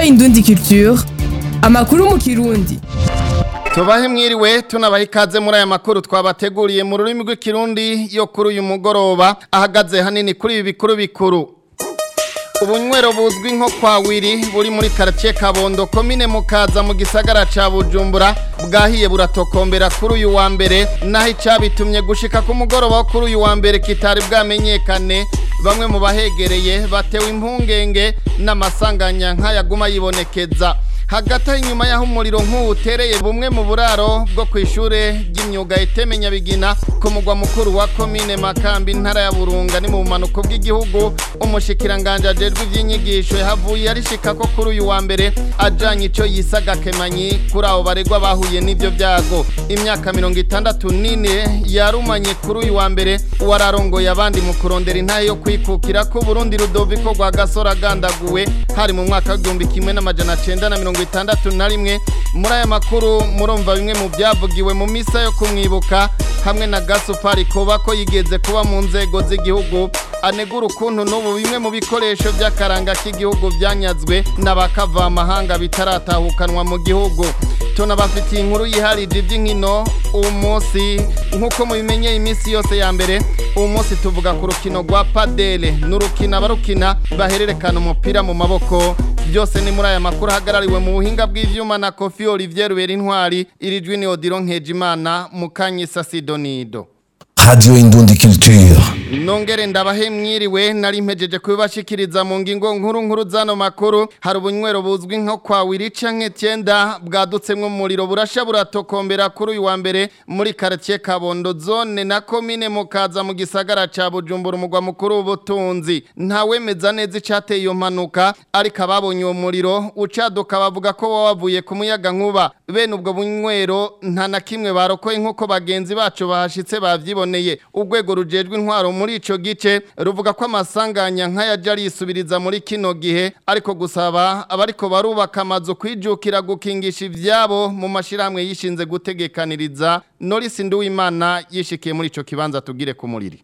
Indundi Culture amakuru mu kirundi tubahe mwiriwe tunabaha ikaze muri aya makuru twabateguriye mu rurimi rw'ikirundi yo kuri uyu mugoroba ahagaze hanini kuri ibi bikuru bikuru ubunywero buzwi nko kwa wiri buri muri karitsiye kabondo komine mukaza mu gisagara ca bujumbura bwahiye buratokombera kuri uyu wa mbere naho icyabitumye gushika ku mugoroba wo kuri uyu wa mbere kitari bwamenyekane bamwe mu bahegereye batewe impungenge n'amasanganya nk'ayaguma yibonekeza hagati inyuma y'aho umuriro nk'uwu utereye bumwe mu buraro bwo ku ishure ry'imyuga iteme nyabigina ku mugwa mukuru wa komine makambi intara ya burunga ni mu bumanuko bw'igihugu umushikiranganje ajejwe ivy'inyigisho yahavuye arishika ko kuri uyu wa mbere ajanye ico yisaga kemanyi kuri abo baregwa bahuye n'ivyo vyago imyaka mirongo itandatu n'ine yarumanye kuri uyu wa mbere uwararongoye abandi mu kurondera intahe yo kwikukira ko Burundi Rudoviko rwa gasora agandaguwe hari mu mwaka w'igihumbi kimwe n'amajana cenda na mirongo itandatu na rimwe muri aya makuru murumva bimwe mu byavugiwe mu misa yo kumwibuka hamwe na gasupari kuba ko yigeze kuba mu nzego z'igihugu anegura ukuntu n'ubu bimwe mu bikoresho by'akaranga k'igihugu byanyazwe n'abakavamahanga bitaratahukanwa mu gihugu tunabafitiye inkuru yiharije iby'inkino uwo munsi nk'uko mubimenyeye iminsi yose ya mbere uwo munsi tuvuga ku rukino rwa padele n'urukino abarukina bahererekana umupira mu maboko byose ni muri aya makuru ahagarariwe mu buhinga bw'ivyuma na kofi olivier rubera intwari iri jwi ni odiro nkejimana mukanyisa sidonido Radio Indundi Culture. nongere ndabahe mwiriwe nari mpejeje kubibashikiriza mu ngingo nkuru nkuru zano makuru hari ubunywero buzwi nko kwa wiri canke cyenda bwadutsemwo umuriro burasha buratokombera kuri uyu wa mbere muri quartier Kabondo zone na commune mukaza mu gisagara ca Bujumbura umugwa mukuru w'ubutunzi ntawemeza neza icateye iyo mpanuka ariko ababonye uwo muriro ucaduka bavuga ko baba bavuye ku muyaga nkuba bene ubwo bunywero nta na kimwe barokoye nk'uko bagenzi bacu bahashitse bavyiboneye urwego rujejwe intwaro muri ico gice ruvuga ko amasanganya nk'ayaja arisubiriza muri kino gihe ariko gusaba abariko barubaka amazu kwijukira gukingisha ivyabo mu mashirahamwe yishinze gutegekaniriza Norris Nduwimana yishikiye muri ico kibanza tugire ku muriri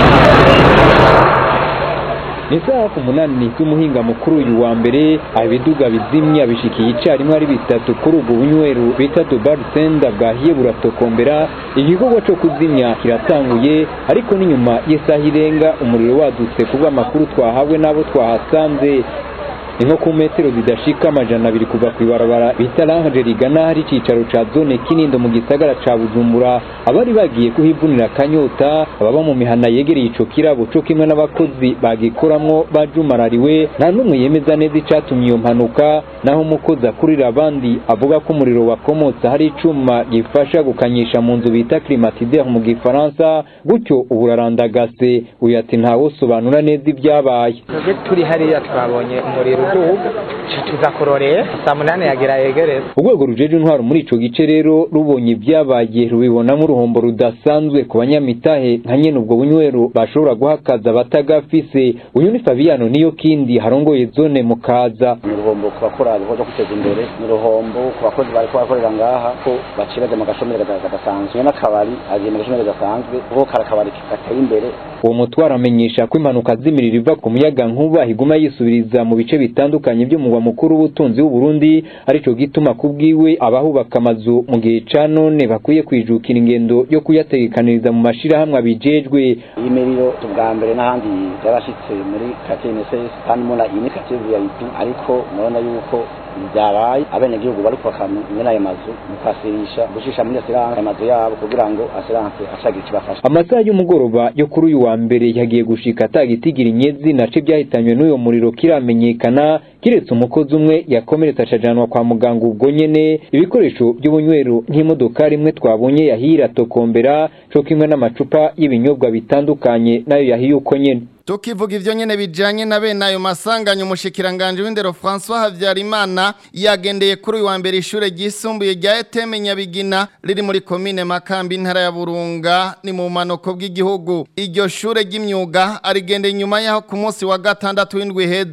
ni isaha ku munani z'umuhinga mukuru uyu wa mbere ibiduga bizimya bishikiye icyarimwe ari bitatu kuri ubwo bunywero bita dubar senda bwahiye buratokombera igikorwa cyo kuzimya kiratanguye ariko n'inyuma y'isaha irenga umuriro wadutse kubwa amakuru twahawe n'abo twahasanze ni nko ku metero zidashika amajana abiri kuva ku ibarabara bita range rigana hari icicaro ca zone kinindo mu gisagara ca bujumbura abari bagiye kuhivunira akanyota ababa mu mihana yegereye ico kirabo co kimwe n'abakozi bagikoramwo bajumarariwe nta n'umwe yemeza neza icatumye iyo mpanuka naho umukozi akurira abandi avuga ko umuriro wakomotse hari icuma gifasha gukanyisha mu nzu bita climatiseur mu gifaransa gutyo ubu urarandagase uyu ati ntawosobanura neza ibyabaye twebwe turi hariya twabonye umuriro uduga tuza kurorera saa munani yagira yegereza urwego rujeje intwaro muri ico gice rero rubonye ibyabaye rubibonamo uruhombo rudasanzwe ku banyamitahe nka nyene ubwo bunywero bashobora guhakaza abatagafise uyu ni Fabiano niyo kindi harongoye zone mukaza ni uruhombo ku bakora ibikorwa byo kwiteza imbere ni uruhombo ku bakozi bari barakorera ngaha ko baciraga mu gashomeri kadasanzwe n'akabari agiye mu gashomeri gasanzwe kuko kari akabari gateye imbere uwo mutwaro amenyesha ko impanuka z'imiriro iva ku muyaga nkuba iguma yisubiriza mu bice bitandukanye by'umugwa mukuru w'ubutunzi w'u Burundi arico gituma kubwiwe abahubaka amazu mu gihe ca none bakwiye kwijukira ingendo yo kuyategekaniriza mu mashirahamwe abijejwe iyi miriro ubwa mbere n'ahandi yarashitse muri quartier NSS kandi muna iyi ni quartier VIP ariko murabona yuko byabaye abenegihugu bari kubaka mwene ayo mazu mukasirisha gushisha muri asiranse amazu yabo kugira ngo asiranse acagira ikibafasha amasaha y'umugoroba yo kuri uyu wa mbere yagiye gushika atagitigira inyezi nace byahitanywe n'uyo muriro kiramenyekana kiretse umukozi umwe yakomeretse acajanwa kwa muganga ubwo nyene ibikoresho by'ubunywero nk'imodoka rimwe twabonye yahira tokombera co kimwe n'amacupa y'ibinyobwa bitandukanye nayo yahiye uko nyene tukivuga ivyo nyene bijanye na bene ayo masanganya umushikiranganje w'indero François Havyarimana yagendeye kuri uyu wa mbere ishure ryisumbuye rya Eteme Nyabigina riri muri komine Makambi intara ya Burunga ni mu manoko bw'igihugu iryo shure ry'imyuga arigendeye inyuma yaho ku munsi wa gatandatu w'indwi heze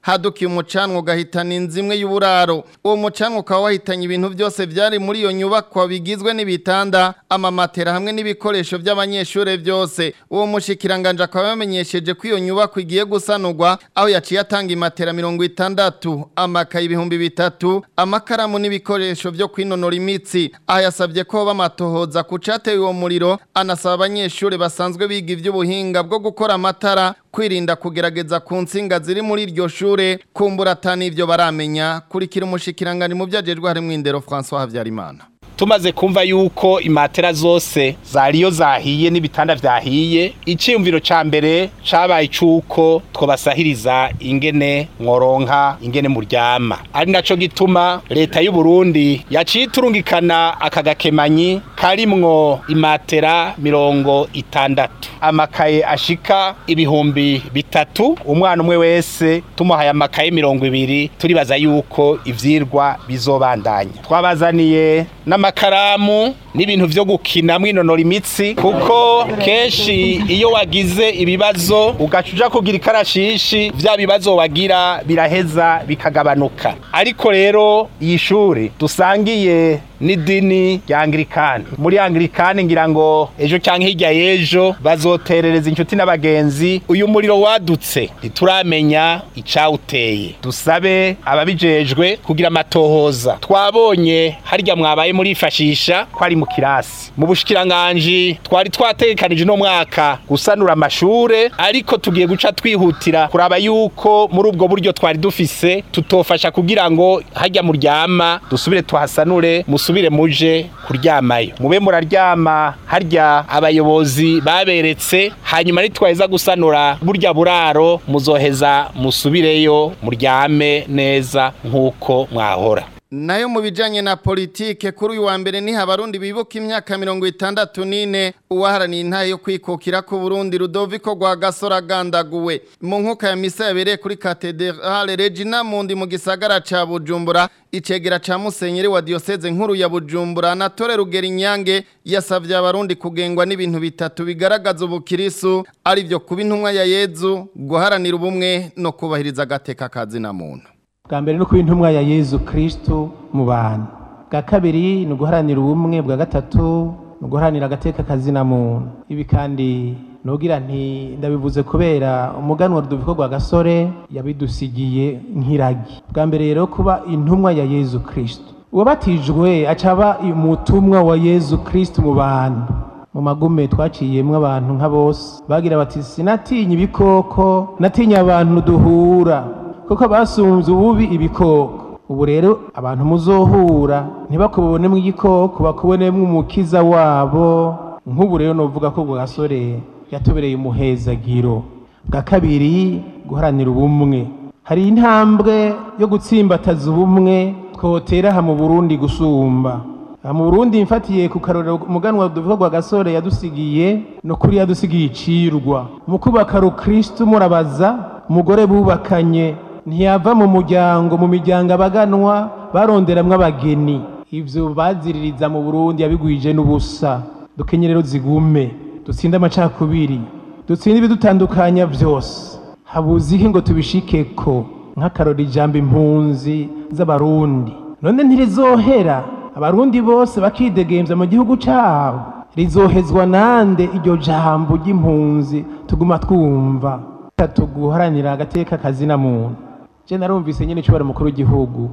hadukiye umucanwa ugahitana inzu imwe y'uburaro uwo mucanwa ukaba wahitanye ibintu byose byari muri iyo nyubakwa bigizwe n'ibitanda amamatera hamwe n'ibikoresho by'abanyeshuri byose uwo mushikiranganje akaba yamenyesheje ko iyo nyubakwa igiye gusanurwa aho yaciye atanga imatera mirongo itandatu amakaye ibihumbi bitatu amakaramu n'ibikoresho byo kwinonora imitsi aha yasabye ko bamatohoza ku cateye uwo muriro anasaba abanyeshuri basanzwe biga iby'ubuhinga bwo gukora amatara kwirinda kugerageza ku nsinga ziri muri iryo shure kumbura atani ibyo baramenya kurikira umushikiranganje mu byajejwe harimo indero François Havyarimana tumaze kumva yuko imatera zose zariyo zahiye n'ibitanda vyahiye iciyumviro ca mbere cabaye cuko twobasahiriza ingene mworonka ingene muryama ari naco gituma leta y'u Burundi yaciye iturungikana aka gakemanyi karimwo imatera mirongo itandatu amakaye ashika ibihumbi bitatu umwana umwe wese tumuhaye amakaye mirongo ibiri turibaza yuko ivyirwa bizobandanya twabazaniye n'amakaramu n'ibintu vyo gukina mwinonora imitsi kuko kenshi iyo wagize ibibazo ugaca uja kugira ikarashishi vya bibazo wagira biraheza bikagabanuka ariko rero iyi shuri dusangiye n'idini rya angirikani muri angirikani ngira ngo ejo cyangwa hirya y'ejo bazoterereza inshuti n'abagenzi uyu muriro wadutse ntituramenya icawuteye dusabe ababijejwe kugira amatohoza twabonye harya mwabaye murifashisha ko ari mu kirasi mu bushikiranganji twari twategekanije no mwaka gusanura amashure ariko tugiye guca twihutira kuraba yuko muri ubwo buryo twari dufise tutofasha kugira ngo harya muryama dusubire tuhasanure musubire muje kuryamayo mube muraryama harya abayobozi baberetse hanyuma nitwaheza gusanura burya buraro muzoheza musubireyo muryame neza nk'uko mwahora nayo mu bijanye na politike kuri uyu wa mbere ni habarundi bibuka imyaka mirongo itandatu n'ine uwaharaniye intahe yo kwikukira ku Burundi Rudoviko rwa Gasora gandaguwe mu nkuka ya misa yabereye kuri Cathedrale Regina Mundi mu gisagara ca Bujumbura icegera ca Musenyeri wa Diocese nkuru ya Bujumbura Anatole Rugeri Nyange yasavye abarundi kugengwa n'ibintu bitatu bigaragaza ubukirisu ari byo kuba intumwa ya Yezu guharanira ubumwe no kubahiriza agateka kazi na muntu bwa mbere no kuba intumwa ya yezu kirisitu mu bantu bwa kabiri ni uguharanira ubumwe bwa gatatu ni uguharanira agateka kazina muntu ibi kandi nugira nti ndabivuze kubera umuganwa rudoviko rwa gasore yabidusigiye nk'iragi bwa mbere rero kuba intumwa ya yezu kirisitu uwabatijwe acaba umutumwa wa yezu kirisitu mu bantu mu magume twaciyemwo abantu nka bose bagira bati sinatinya ibikoko natinya abantu duhura kuko basunze ububi ibikoko ubu rero abantu muzohura ntibakubonemo igikoko bakubonemo umukiza wabo nk'ubu rero novuga ko bwa gasore yatubereye umuhezagiro bwa kabiri guharanira ubumwe hari intambwe yo gutsimbataza ubumwe twotera aha mu burundi gusumba aha mu burundi mfatiye ku karorero umuganwa duvuga rwa gasore yadusigiye no kuri yadusigiye icirwa mu kubaka rukristo murabaza umugore bubakanye ntiyava mu muryango mu miryango abaganwa baronderamwo abageni ivyo baziririza mu burundi yabigwije n'ubusa dukenye rero zigume dutsinde amacakubiri dutsinde ibidutandukanya vyose habuze iki ngo tubishikeko nk'akarora ijambo impunzi z'abarundi none ntirizohera abarundi bose bakidegemvya mu gihugu cabo rizohezwa nande iryo jambo ry'impunzi tuguma twumva tuguharanira agateka kazina muntu je narumvise nyene icubara mukuru w'igihugu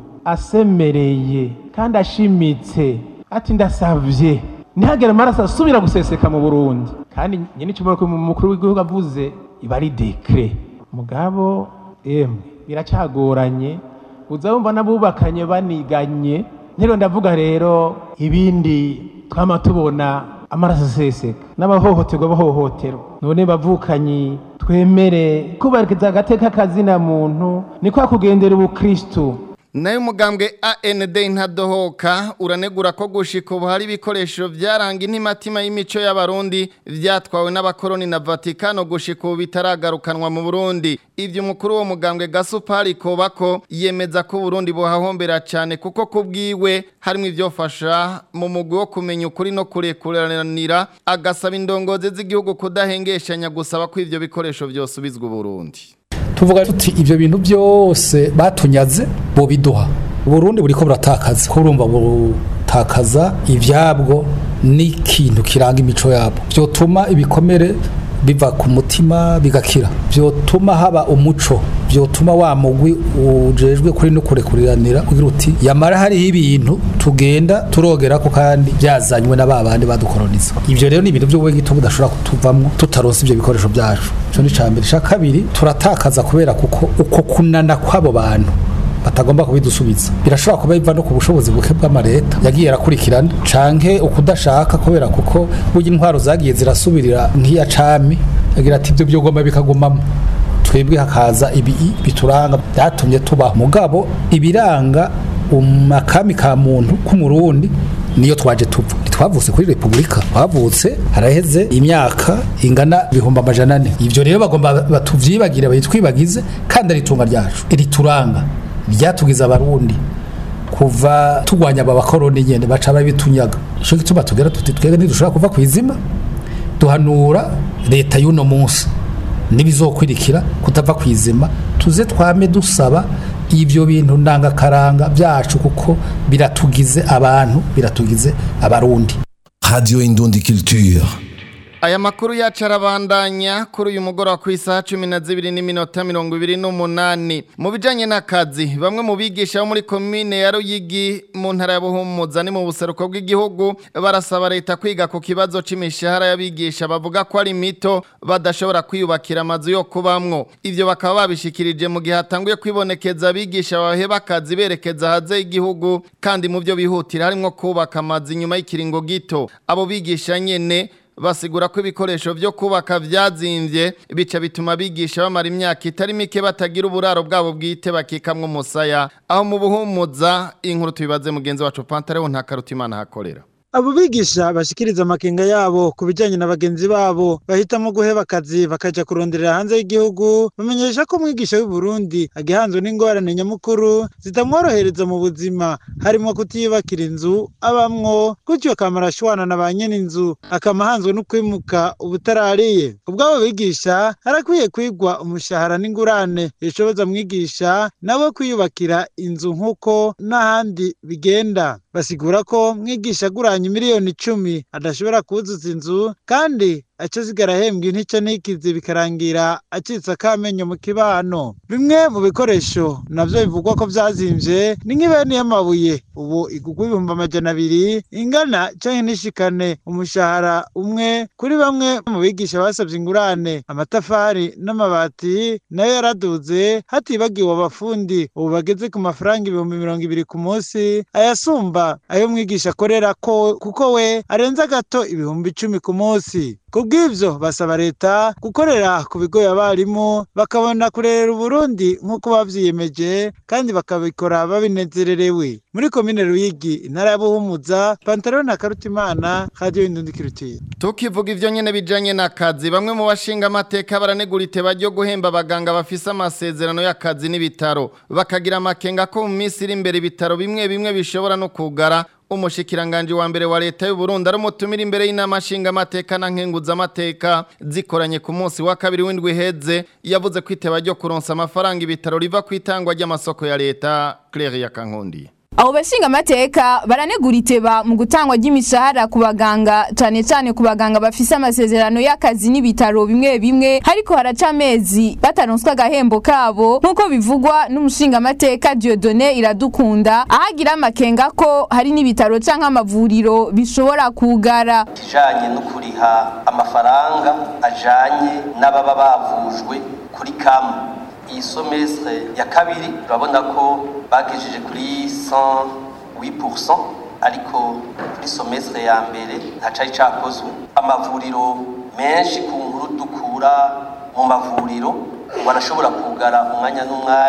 asemereye kandi ashimitse ati ndasavye ntihagere amaraso asubira guseseka mu burundi kandi nyene icubara mukuru w'igihugu avuze iba ari dekre mugabo emwe biracagoranye uza wumva n'abubakanye baniganye ntero ndavuga rero ibindi twama tubona amaraso aseseka n'abahohoterwa bahohoterwa none bavukanyi twemere kubahiriza agateka kazina muntu ni kwa kugendera ubukristu nayo umugambwe AND ntadohoka uranegura ko gushika ubu hari ibikoresho byaranga intimatima y'imico y'abarundi byatwawe n'abakoroni na Vatikano gushika ubu bitaragarukanwa mu Burundi ivyo umukuru wo mugambwe Gasupari Kobako yemeza ko Burundi buhahombera cyane kuko kubwiwe harimo ivyofasha mu mugwi wo kumenya ukuri no kurekuranira agasaba indongozi z'igihugu kudahengeshanya gusaba ko ivyo bikoresho byosubizwa Burundi tuvuga tuti ivyo bintu byose batunyaze bo biduha Burundi buriko buratakaza ko urumva butakaza ivyabwo n'ikintu kiranga imico yabo vyotuma ibikomere biva ku mutima bigakira vyotuma haba umuco vyotuma wa mugwi ujejwe kuri no kurekuriranira kugira uti yamara hariho ibintu tugenda turogerako kandi byazanywe na babandi badukoroniza ivyo rero ni ibintu vy'ubwegito budashobora kutuvamwo tutaronse ivyo bikoresho vyacu ico ni cambere ca kabiri turatakaza kubera kuko uko kunana kw'abo bantu batagomba kubidusubiza birashobora kuba biva no ku bushobozi buke bw'amareta yagiye arakurikirana canke ukudashaka kubera kuko burya intwaro zagiye zirasubirira nk'iya cami yagira ati ibyo byogomba bikagumamo twebwe hakaza ibi bituranga byatumye tubaho mugabo ibiranga umakami ka muntu k'umurundi niyo twaje tuva ntitwavutse kuri repubulika twavutse haraheze imyaka ingana ibihumbi amajana ane ivyo rero bagomba batuvyibagire bayitwibagize kandi ari itunga ryacu irituranga ryatugize abarundi kuva tugwanya aba bakoroni nyene baca babitunyaga ico gituma tugera tuti twebwe ntidushobora kuva kwizima duhanura leta y'uno munsi nibizokwirikira kutava kwizima tuze twame dusaba ivyo bintu ndangakaranga byacu kuko biratugize abantu biratugize abarundi Radio Indundi Culture. Aya makuru yacu arabandanya kuri uyu mugoroba ku isaha cumi na zibiri n'iminota mirongo ibiri n'umunani mu bijyanye n'akazi bamwe mu bigisha bo muri komine ya Ruyigi mu ntara ya Buhumuza ni mu buseruko bw'igihugu barasaba leta kwiga ku kibazo c'imishahara y'abigisha bavuga ko ari mito badashobora kwiyubakira amazu yo kubamwo ivyo bakaba babishikirije mu gihe hatanguye kwibonekeza abigisha baheba akazi berekeza hanze y'igihugu kandi mu byo bihutira harimo kubaka amazu inyuma y'ikiringo gito abo bigisha nyene basigura ko ibikoresho byo kubaka byazimbye bica bituma bigisha bamara imyaka itari mike batagira uburaro bwabo bwite bakikamwe umusaya aho mu buhumuza inkuru tubibaze mugenzi wacu Pantareho nta karutimana hakorera abo bigisha bashikiriza amakenga yabo ku bijyanye na bagenzi babo bahitamo guheba akazi bakajya kuronderera hanze y'igihugu bamenyesha ko umwigisha w'i Burundi agihanzwe n'ingorane nyamukuru zitamworohereza mu buzima harimo kutiyubakira inzu abamwo gutyo akamara ashwana na ba nyene inzu akama ahanzwe no kwimuka ubutarariye ubwabo bigisha harakwiye kwigwa umushahara n'ingurane bishoboza mwigisha nabo kwiyubakira inzu nk'uko n'ahandi bigenda basigura ko mwigisha aguranye miliyoni icumi adashobora kuzuza inzu kandi aca zigara ahembwa intica ntikizi bikarangira acitse akamenyo mu kibano bimwe mu bikoresho navyo bivugwa ko vyazimvye ni nk'ibeni y'amabuye ubu igugwa ibihumbi amajana abiri ingana canke nishikane umushahara umwe kuri bamwe mu bigisha basavye ingurane amatafari n'amabati nayo yaraduze hatibagiwe abafundi ubu bageze ku mafaranga ibihumbi mirongo ibiri ku munsi ayasumba ayo mwigisha akorera ko kuko we arenza gato ibihumbi icumi ku munsi kubw'ivyo basaba leta gukorera ku bigo abarimu bakabona kurerera uburundi nk'uko bavyiyemeje kandi bakabikora babinezererewe muri komine ruyigi intara ya buhumuza pantaro na karutimana radio indundi kirutiye tukivuga ivyo nyene bijanye n'akazi bamwe mu bashinga amateka baranegura iteba ryo guhemba abaganga bafise amasezerano y'akazi n'ibitaro bakagira amakenga ko mu minsi iri imbere ibitaro bimwe bimwe bishobora no kugara umushikiranganje wa mbere wa leta y'u Burundi arumutumira imbere y'inama nshinga amateka na nkenguza amateka zikoranye ku munsi wa kabiri w'indwi heze yavuze ko iteba ryo kuronsa amafaranga ibitaro riva ku itangwa ry'amasoko ya leta Claire Yakankundi abo bashinga amateka baranegura iteba mu gutangwa ry'imishahara ku baganga cane cane ku baganga bafise amasezerano y'akazi n'ibitaro bimwe bimwe hariko haraca amezi bataronswa agahembo kabo nk'uko bivugwa n'umushinga amateka Dieudonné Iradukunda ahagira amakenga ko hari n'ibitaro canke amavuriro bishobora kugara kijanye no kuriha amafaranga ajanye n'ababa bavujwe kuri kamu iyi somestre ya kabiri urabona ko bagejeje kuri 108% ariko kuri somestre ya mbere ntacari cakozwe amavuriro menshi ku nkuru dukura mu mavuriro barashobora kugara umwanya n'umwanya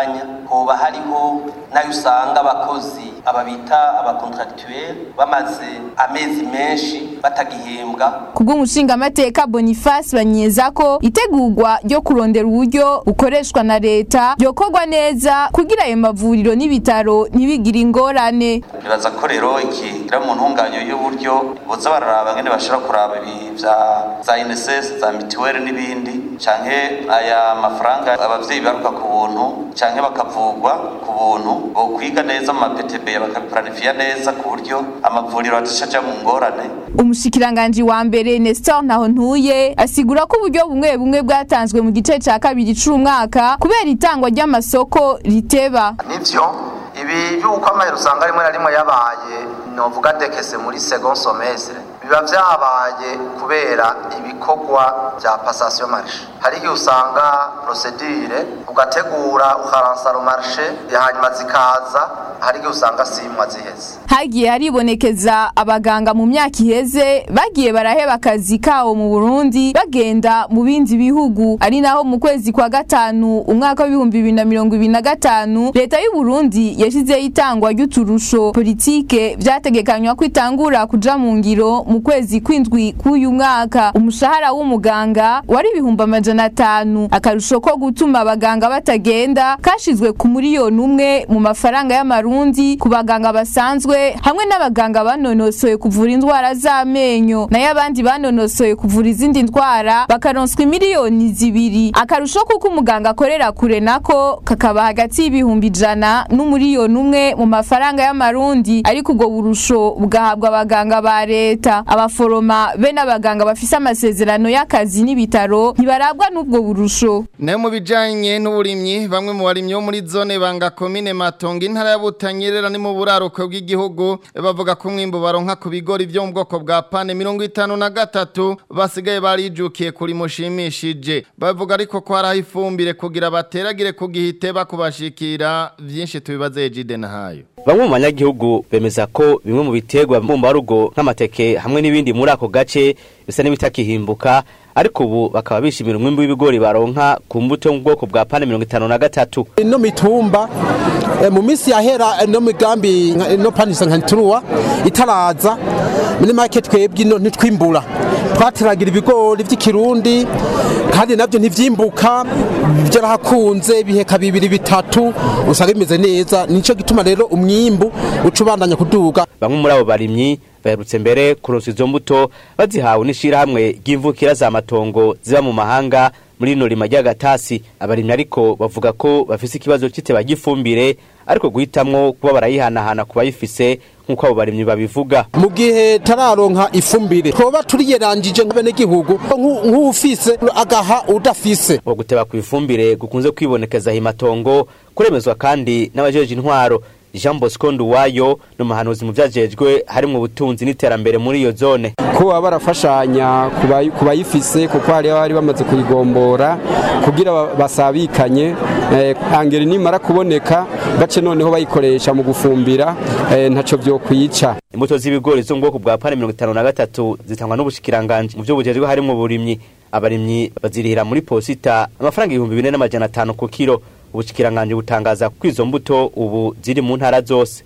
hoba hariho nayo usanga abakozi aba bita abakontractuel bamaze amezi menshi batagihembwa kubw'umushingamateka Boniface banyeza ko itegurwa ryo kurondera uburyo bukoreshwa na leta ryokorwa neza kugira ayo mavuriro n'ibitaro ntibigire ingorane bibaza ko rero iki kira mu ntunganyo y'uburyo boza bararaba ngene bashira kuraba ibi vya za INSS za mituweli n'ibindi canke aya mafaranga abavyeyi baruka ku buntu canke bakavugwa ku buntu bo kwiga neza mu maptb bakapuranifiya neza ku buryo amavuriro adashaja mu ngorane umushikiranganji wa mbere Nestor Ntahontuye asigura ko uburyo bumwe bumwe bwatanzwe mu gice ca kabiri c'umwaka kubera itangwa ry'amasoko riteba nivyo ibi by'uko amahera usanga rimwe na rimwe yabaye novuga dekese muri second semestre biba vyabaye kubera ibikorwa vya passation marché hari igihe usanga procedure ugategura ukaransa marché hanyuma zikaza hari igihe usanga simwa ziheze hagiye haribonekeza abaganga mu myaka iheze bagiye baraheba akazi kabo mu Burundi bagenda mu bindi bihugu ari naho mu kwezi kwa gatanu umwaka w'ibihumbi bibiri na mirongo ibiri na gatanu leta y'u Burundi yashizeho itangwa ry'uturusho politike vyategekanywa ko itangura kuja mu ngiro mu kwezi kw'indwi k'uyu mwaka umushahara w'umuganga wari ibihumbi amajana atanu akarusho ko gutuma abaganga batagenda kashizwe ku miliyoni umwe mu mafaranga y'amarundi ku baganga basanzwe hamwe n'abaganga banonosoye kuvura indwara z'amenyo nayo abandi banonosoye kuvura izindi ndwara bakaronswa miliyoni zibiri akarusho kuko umuganga akorera kure nako kakaba hagati y'ibihumbi ijana n'umuriyoni umwe mu mafaranga y'amarundi ariko ubwo burusho bugahabwa abaganga ba leta abaforoma be n'abaganga bafise amasezerano y'akazi n'ibitaro ntibarabwa n'ubwo burusho nayo mu bijanye n'uburimyi bamwe mu barimyi bo muri zone banga komine matongo intara ya butanyerera ni mu buraruko bw'igihugu bavuga ko umwimbu baronka ku bigori byo mu bwoko bwa pane mirongo itanu na gatatu basigaye barijukiye kuri mushimishije bavuga ariko ko hariho ifumbire kugira bateragire ku gihite bakubashikira vyinshi tubibaze Ejide na hayo Bamwe mu banyagihugu bemeza ko bimwe mu biterwa mbumbarugo nk'amateke hamwe n'ibindi muri ako gace bisa n'ibitakihimbuka ariko ubu bakaba bishimira umwimbu w'ibigori baronka ku mbuto yo mu bwoko bwa pane mirongo itanu na gatatu ino mitumba eh, mu minsi yahera no migambi nka- ino panisa nka nturuwa itaraza muri make twebwe ino ntitwimbura twateragira ibigori by'ikirundi kandi nabyo ntivyimbuka byarahakunze biheka bibiri bitatu usanga bimeze neza nico gituma rero umwimbu uca ubandanya kuduga bamwe muri abo barimyi baherutse mbere kuronsa izo mbuto bazihawe n'ishirahamwe ry'imvukira za matongo ziba mu mahanga muri rino rima ry'agatasi abarimyi ariko bavuga ko bafise ikibazo c'iteba ry'ifumbire ariko guhitamwo kuba barayihanahana ku bayifise nk'uko abo barimyi babivuga mu gihe tararonka ifumbire twoba turiyeranjije nk'abenegihugu nk'u- nk'ufise agaha udafise ngo guteba ku ifumbire gukunze kwibonekeza himatongo kuremezwa kandi n'abajeje intwaro Jean Bosco Nduwayo ni umuhanuzi mu vyajejwe harimwo ubutunzi n'iterambere muri iyo zone ko baba barafashanya ku bayi- ku bayifise kuko hari abari bamaze kuyigombora kugira ba- basabikanye eh, angeri nimara kuboneka bace noneho bayikoresha mu gufumbira eh, ntaco vyokwica imbuto z'ibigori zo mu bwoko bwa pane mirongo itanu na gatatu zitangwa n'ubushikiranganji mu vyo bujejwe harimwo uburimyi abarimyi bazirihira muri posita amafaranga ibihumbi bine n'amajana atanu ku kiro ubushikiranganji butangaza ko izo mbuto ubu ziri mu ntara zose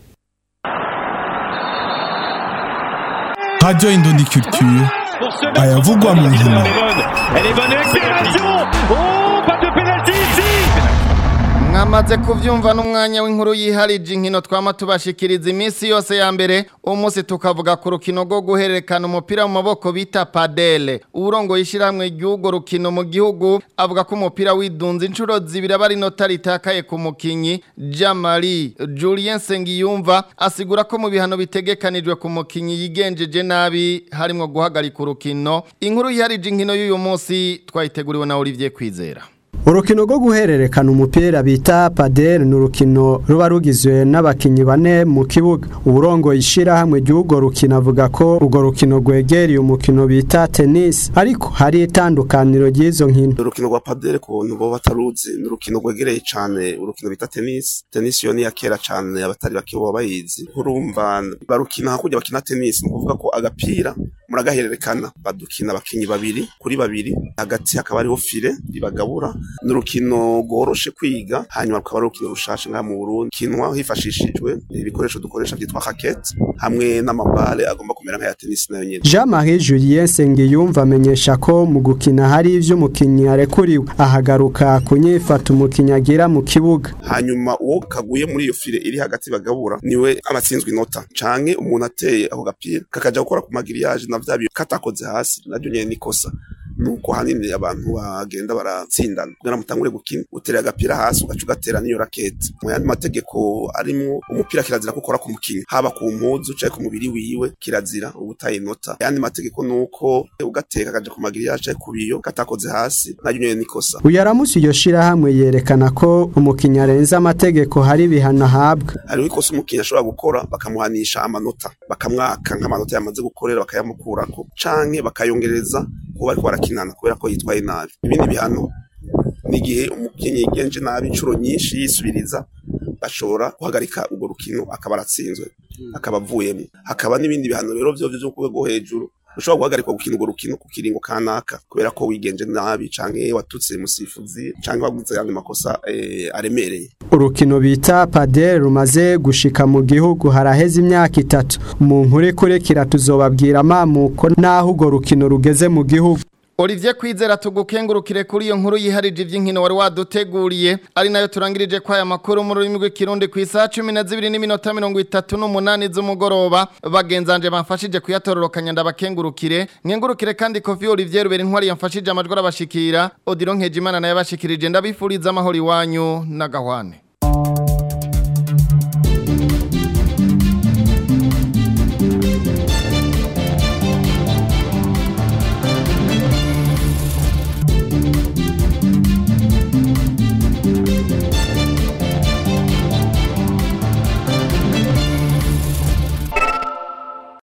Radio Indondi Culture ayavugwa mu nkino Elle est bonne accélération Oh, pas de pénalty ici mwamaze kuvyumva n'umwanya w'inkuru yiharije inkino twama tubashikiriza iminsi yose ya mbere umunsi tukavuga ku rukino rwo guhererekana umupira mu maboko bita padele uwurongoye ishyirahamwe ry'urwo rukino mu gihugu avuga ko umupira widunze inshuro zibiri aba ari inota ritakaye ku mukinyi jamari julien sengiyumva asigura ko mu bihano bitegekanijwe ku mukinyi yigenjeje nabi harimwo guhagarika urukino inkuru yiharije inkino y'uyu munsi twayiteguriwe na olivier kwizera urukino rwo guhererekana umupira bita padel ni urukino ruba rugizwe n'abakinnyi bane mu kibuga uburongoye ishyirahamwe ry'urwo rukino avuga ko urwo rukino rwegereye umukino bita tennis ariko hari itandukaniro ry'izo nkino urukino rwa padere ku bantu bo bataruzi ni urukino rwegereye cyane urukino bita tenisi tenisi yo ni iya kera cyane abatari bake baba bayizi urumva barukina hakurya bakina tenisi ni ukuvuga ko agapira muragahererekana badukina abakinyi babiri kuri babiri hagati hakaba hariho file ribagabura ni urukino rworoshe kwiga hanyuma rukaba ari urukino rushashe ngaha mu Burundi kinwa hifashishijwe ibikoresho dukoresha byitwa raquette hamwe n'amabale agomba kumera nk'aya tennis nayo nyene Jean Marie Julien Nsengiyumva amenyesha ko mu gukina hari ivyo umukinyi arekuriwe ahagaruka kunyifata umukinyi agira mu kibuga hanyuma uwo kaguye muri iyo file iri hagati bagabura niwe abatsinzwe inota canke umuntu ateye ako gapira kakaja gukora ku magiriyaje na vya katakoze hasi naryo nyene nikosa nuko hanini abantu bagenda baratsindana kugira mutangure gukina utera agapira hasi ugaca ugatera n'iyo rakete mu yandi mategeko arimo umupira kirazira ko ukora ku mukinyi haba ku mpuzu canke ku mubiri wiwe kirazira ubutaye inota yandi mategeko nuko ugateka akaja ku magiriyaje canke ku biyo katakoze hasi naryo nyene nikosa Uyaramusi iyo shirahamwe yerekana ko umukinyi arenze amategeko hari ibihano ahabwa hariho ikosa umukinyi ashobora gukora bakamuhanisha amanota bakamwaka nk'amanota yamaze gukorera bakayamukurako canke bakayongereza kuba ariko barakinana kubera ko yitwaye nabi ibindi bihano ni igihe umukinyi yigenje nabi inshuro nyinshi yisubiriza bashobora guhagarika urwo rukino akaba aratsinzwe akaba avuyemo hakaba n'ibindi bihano rero vyo vyo ku rwego hejuru ushobora guhagarikwa gukina urwo rukino ku kiringo kanaka kubera ko wigenje nabi canke watutse musifuzi canke waguze ayandi makosa eh, aremereye urukino bita padel rumaze gushika mu gihugu haraheze imyaka itatu mu nkuru ikurikira tuzobabwira amamuko n'aho urwo rukino rugeze mu gihugu Olivier Kwizera tugukengurukire kuri iyo nkuru yiharije ivy'inkino wari waduteguriye ari nayo turangirije kwa aya makuru mu rurimi rw'ikirundi ku isaha 12 n'iminota 38 z'umugoroba bagenzanje bamfashije kuyatororokanya ndabakengurukire nkengurukire kandi Kofi Olivier Rubera intwari yamfashije amajwi arabashikira Odilon Nkejimana naye yabashikirije ndabifuriza amahoro iwanyu na gahwane